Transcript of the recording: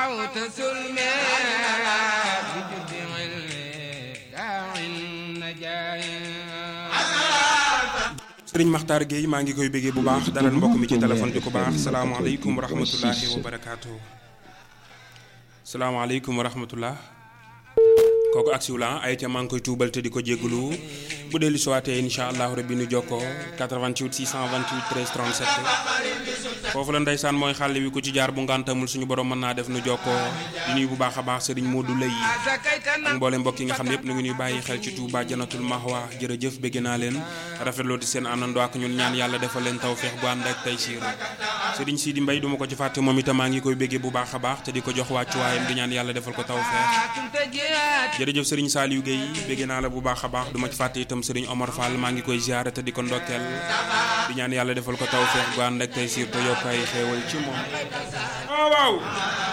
قطعت سلمي بجد علمي داع النجاة sëriñ Makhtar Gueye maa ngi koy béggee bu baax dalal mbokk mi ci téléphone bi ku baax salaamaaleykum wa rahmatullahi wa barakaatu. salaamaaleykum wa rahmatullah kooku ak siw la ay ca maa ngi koy tuubal te di ko jégalu bu dee lu sowaatee incha allahu rabbi nu jokkoo 88 628 13 37 foofu la ndeysaan mooy xàll wi ku ci jaar bu ngantamul suñu borom mën naa def nu jokkoo di nuyu bu baax a baax sëriñ Modou Lay ak mboolem mbokk yi nga xam ne yëpp nu ngi ñuy bàyyi xel ci Touba Janatul Mahwa jërëjëf bégg naa leen rafetlooti seen àndandoo ak ñun ñaan yàlla defal leen tawféex bu ànd ak tey siir sëriñ Sidi Mbay duma ko ci fàtte moom itam maa ngi koy béggee bu baax a baax te di ko jox wàccuwaayam di ñaan yàlla defal ko tawféex jërëjëf sëriñ Saliou Guèye bégg naa la bu baax a baax duma ci fàtte itam sëriñ Omar Fall maa ngi koy ziyaare te di ko ndokkeel di ñaan yàlla defal ko tawféex bu ànd ak tey siir te yokk ay xéewal ci moom waaw waaw